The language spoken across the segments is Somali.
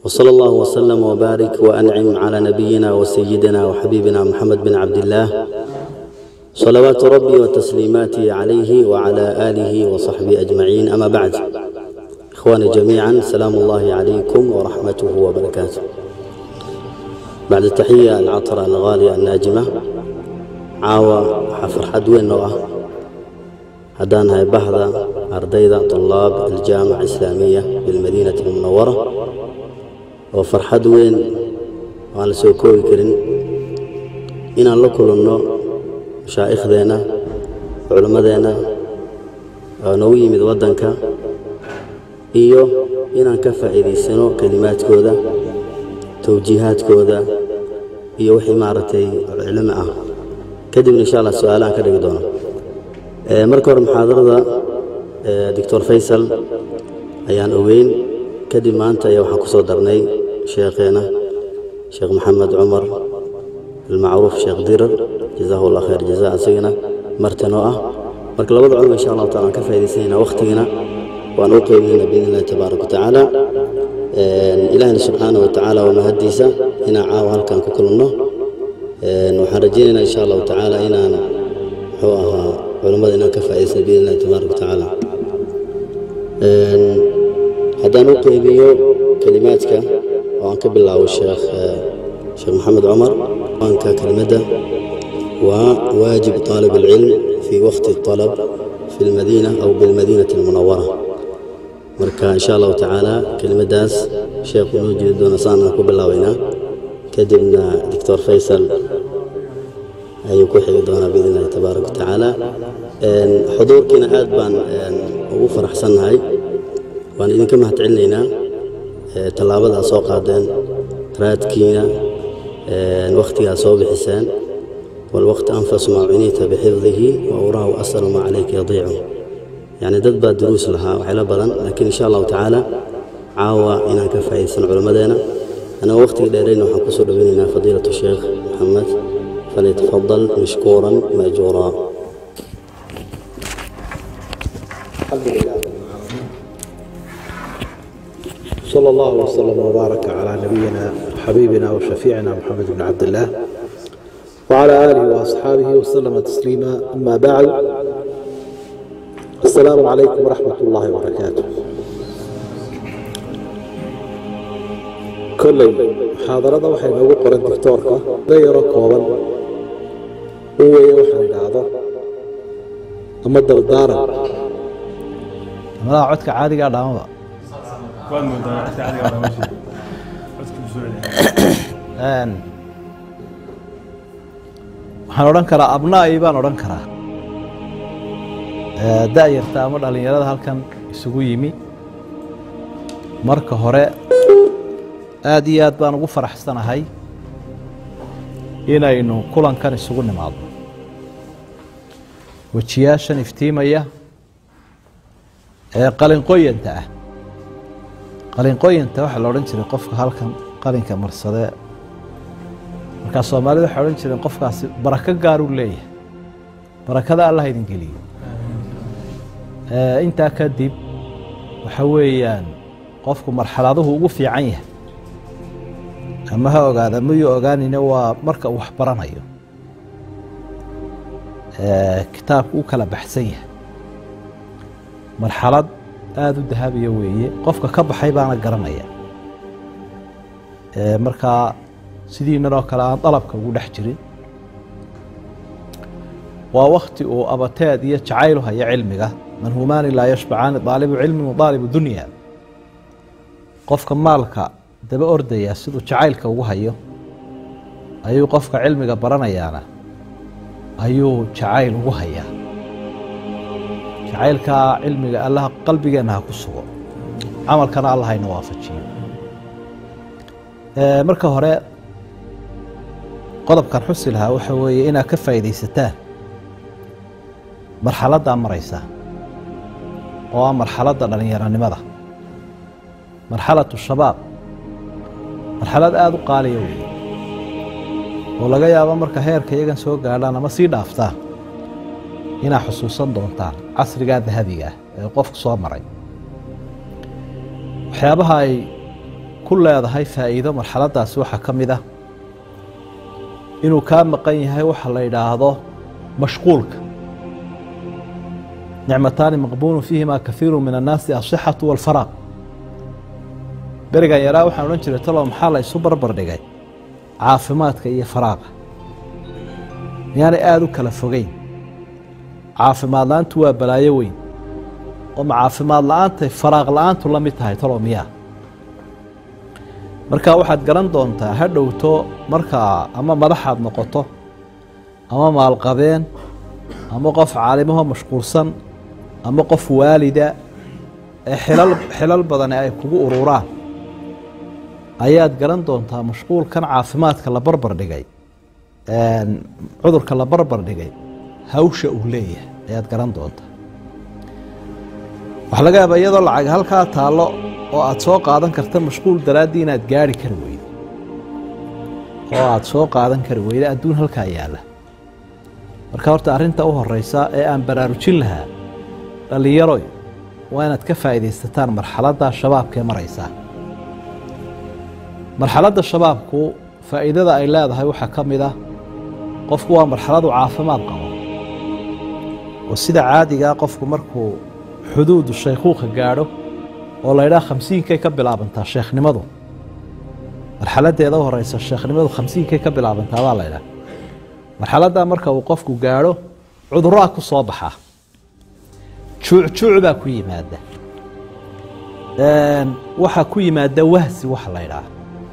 وصلى الله وسلم وبارك وأنعم على نبينا وسيدنا وحبيبنا محمد بن عبد الله صلوات ربي وتسليماته عليه وعلى آله وصحبه أجمعين أما بعد إخواني جميعا سلام الله عليكم ورحمته وبركاته بعد التحية العطرة الغالية الناجمة عاوة حفر حدوين نوعه هدان هاي بحضة أرضيضة طلاب الجامعة الإسلامية بالمدينة المنورة وفرحد وين وعلى سوكوي كرين إن الله كلنا مشايخ ذينا علماء ذينا نوي من ودنك إيو إن كفى إذي سنو كلمات كودا توجيهات كودا إيو حمارتي علماء كدب إن شاء الله سؤالان كده دونا marka hore muxaadarada doctor faysal ayaan ogeyn kadib maanta ayaa waxaan ku soo darnay sheekheena sheekh maxamed cumar almacruuf sheekh dirar jazaahu allah khayr jazaa asagana martanoo ah marka labada culum insha allahu taala aan ka faa'iidaysanayna waqtigana waan u qeybinayna biidn illahi tabaaraka watacaala ilaahina subxaana wa tacaala waa mahaddiisa inaan caawa halkan ku kulunno waxaan rajaynaynaa insha allahu tacaala inaan muxuu ahaa culimmada inaan ka faa'iidaysan biidn illahi tabaaraka watacaala haddaan u qeybiyo kelimaadka oo aan ka bilaabo sheekh sheekh maxamed cumar waanka kelimadda waa waajib طaalib الcilm fi waqti الطalab fi اlmadiina aw bilmadiinati اlmunawara marka insha allahu tacaala kelimaddaas sheekhu noo jeedi doona saan aan ku bilaabaynaa kadibna doctor faysal ayuu ku xigi doonaa biidn illahi tabaaraka watacaala xuduurkiina aad baan ugu faraxsannahay waan idinka mahad celinaynaa tallaabada aad soo qaadeen raadkiina wakhtigaa soo bixiseen walwaqti anfasu maa cunita bixifdihi wa uraahu asalu maa calayka yadiicu yacni dad baa duruus lahaa waxyla badan laakiin insha allahu tacaala caawa inaan ka faa'iidsan culimmadeena anagoo wakhtiga dheerayna waxaan kusoo dhoweynaynaa fadiilatu sheekh maxamed فليتفضل مشكورا ماجورا الحمد لله صلى الله وسلم وبارك على نبينا وحبيبنا وشفيعنا محمد بن عبد الله وعلى آله وأصحابه وسلم تسليما أما بعد السلام عليكم ورحمة الله وبركاته كل محاضرة waxay noogu qoran dictoorka dayaro kooban uu weeye waxaan idhaahdo ama dardaaran madaxa codka caadigaa dhaamaba waxaan odhan karaa abnaa'i baan odhan karaa da'yarta ama dhallinyarada halkan isugu yimi marka hore aad iyo aad baan ugu faraxsanahay inaynu kulankan isugu nimaadno wejiyaashan iftiimaya ee qalinqoyanta ah qalinqoyanta waxaa la odhan jiray qofka halkan qalinka marsadee markaa soomaalida waxay odhan jireen qofkaasi barako gaaruu leeyahay barakada allah idin geliyo intaa kadib waxa weeyaan qofku marxaladuhu ugu fiican yahay ama ha ogaada mayuu ogaanine waa marka uu wax baranayo kitaabku u kala baxsan yahay marxalad aada u dahabiya weeye qofka ka baxay baana garanaya markaa sidiinan oo kale aan dalabka ugu dhex jirin waa wakti uu abateed iyo jacayl u haya cilmiga manhumaani laa yashbacaani daalibu cilmin wa daalibu dunya qofka maalka daba ordaya siduu jacaylka ugu hayo ayuu qofka cilmiga baranayaana ayuu jacayl ugu hayaa jacaylkaa cilmiga allaha qalbigeenna ha ku sugo camalkana allah hayna waafajiyo marka hore qodobkan xusi lahaa waxa weeye inaad ka faa'iidaysataan marxaladdaa maraysa oo ah marxaladda dhallinyaronimada marxalatu shabaab marxalad aada u qaaliya weeye oo laga yaabo marka heerka iyagan soo gaadhaan ama sii dhaaftaan inaad xusuusan doontaan casrigaa dahabiga ah ee qofku soo maray waxyaabaha ay ku leedahay faa'iido marxaladdaasi waxaa ka mid ah inuu kaa maqan yahay waxa la yidhaahdo mashquulka nicmataani maqbuunu fiihima kahiiru min annaasi asixatu walfaraaq berigan yaraa waxaan odhan jiray talow maxaa la isu barbar dhigay caafimaadka iyo faraaqa miyaanay aada u kala fogeyn caafimaad la-aantu waa balaayo weyn oo ma caafimaad la-aantay faraaq la-aantu la mid tahay talow miyaa marka waxaad garan doontaa ha dhowto markaa ama madaxaad noqoto ama maalqabeen ama qof caalimaho mashquulsan ama qof waalida ee xilal xilal badani ay kugu ururaan ayaad garan doontaa mashquulkan caafimaadka la barbar dhigay cudurka la barbar dhigay hawsha uu leeyahay ayaad garan doontaa waxaa laga yaabaa iyadoo lacag halkaa taallo oo aada soo qaadan karta mashquul daraaddii inaad gaari kari weydo oo aada soo qaadan kari weydo adduun halkaa yaalla marka horta arrinta u horeysa ee aan baraarujin lahaa dhallinyaroy waa inaad ka faa'iidaysataan marxaladda shabaabkaee maraysaa marxaladda shabaabku faa'iidada ay leedahay waxaa ka mid ah qofku waa marxaladu caafimaad qabo oo sida caadigaa qofku markuu xuduudu shaykhuuka gaadho oo la ydhaha khamsiinkay ka bilaabantaa sheekhnimadu marxaladdeeda u horeysa sheekhnimadu khamsiinkay ka bilaabantaa baa la ydhaha marxaladdaa marka uu qofku gaadho cudurraa ku soo baxaa juucjuuc baa ku yimaada waxaa ku yimaada wahsi waxa la ydhaha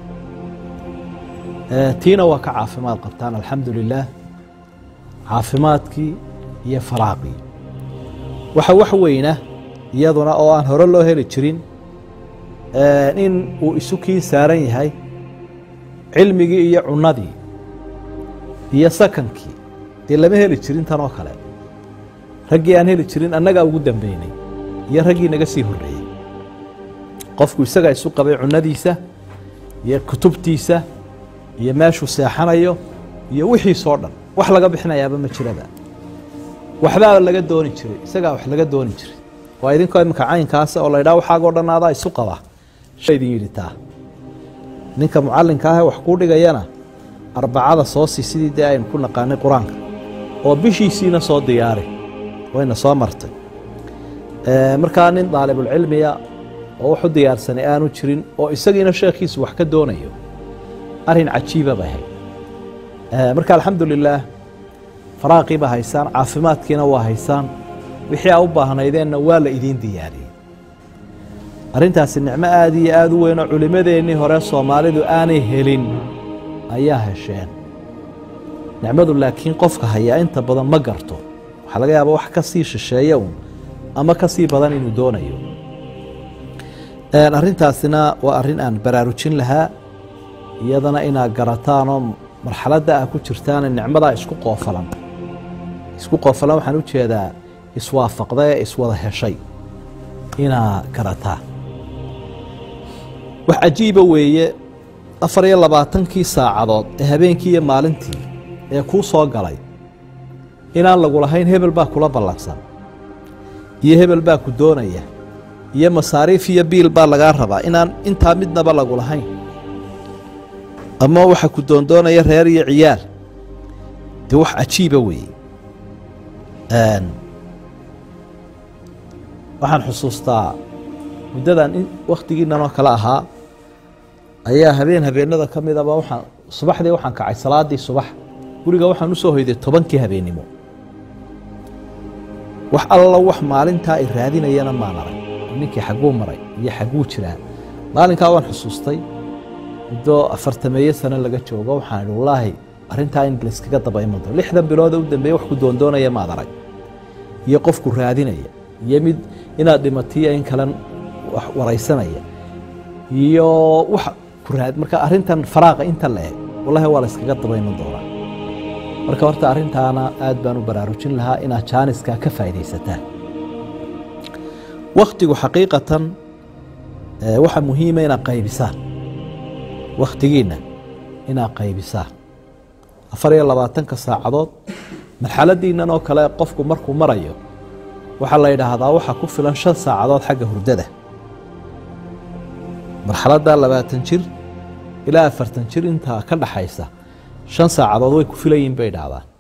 tiina waa ka caafimaad qabtaan alxamdu lilaah caafimaadkii iyo faraaqii waxa wax weyna iyaduna oo aan hore loo heli jirin in uu isu kii saaran yahay cilmigii iyo cunadii iyo sakankii dee lama heli jirin tan oo kale raggii aan heli jirin annagaa ugu dambeynay iyo raggii naga sii horreeyey qofku isagaa isu qabay cunadiisa iyo kutubtiisa iyo meeshuu seexanayo iyo wixiisoo dhan wax laga bixinayaaba ma jiraba waxbaa laga dooni jiray isagaa wax laga dooni jiray waa idinkoo iminka caynkaasa oo la ydhaha waxaagoo dhan adaa isu qaba sha idin yidhi taa ninka mucallinka ahee wax kuu dhigayana arbacada soo sii sidii dee aynu ku naqaanay qur-aanka oo bishiisiina soo diyaari wayna soo martay markaa nin daalibulcilmiya oo wax u diyaarsanay aanu jirin oo isagiina sheekhiisu wax ka doonayo arrin cajiiba bay ahayd marka alxamdu lilaah faraaqii baa haysaan caafimaadkiina waa haysaan wixii aa u baahnaydeenna waa la idiin diyaariyey arrintaasi nicmo aada iyo aada u weyn oo culimmadeennii hore soomaalidu aanay helin ayaa hesheen nicmadu laakiin qofka hayaa inta badan ma garto waxaa laga yaaba wax ka sii shisheeya un ama ka sii badan inuu doonayo arrintaasina waa arrin aan baraarujin lahaa iyadana inaad garataanoo marxaladda aa ku jirtaane nicmadaa isku qoofalan isku qoofalan waxaan u jeedaa iswaafaqda ee iswada heshay inaa garataa wax cajiiba weeye afar iyo labaatankii saacadood ee habeenkii iyo maalintii ee kuu soo galay inaan lagu lahayn hebel baa kula ballansan iyo hebel baa ku doonaya iyo masaariif iyo biil baa lagaa rabaa inaan intaa midnaba lagu lahayn ama waxa ku doondoonaya reer iyo ciyaal dee wax cajiiba weeye waxaan xusuustaa muddadan wakhtigiinan oo kale ahaa ayaa habeen habeenada ka midaba waxaan subaxdii waxaan kacay salaadii subax guriga waxaan usoo hoyday tobankii habeennimo wax alla wax maalintaa ay raadinayana maan arag ninkii xagguu maray iyo xagguu jiraa maalinkaa waan xusuustay muddo afartameeye sano laga joogo waxaan idhi wallaahi arrintaa in layskaga daba iman doono lixdan bilooda u dambeeye wax ku doondoonaya maad arag iyo qofku raadinaya iyo mid inaad dhimatiyo in kalen wax waraysanaya iyo wax ku raad marka arrintan faraaqa inta la eg wallahi waa la yskaga daba iman doonaa marka horta arrintaana aad baan u baraarujin lahaa inaad jaaniskaa ka faa'iidaysataan wakhtigu xaqiiqatan waxa muhiima inaad qaybisaan wakhtigiinna inaad qaybisaan afar iyo labaatanka saacadood marxaladiinnan oo kale qofku markuu marayo waxaa la yidhaahdaa waxaa ku filan shan saacadood xagga hurdada marxaladda labaatan jir ilaa afartan jir intaa ka dhaxaysa shan saacadood way ku filayiin bay idhaahdaan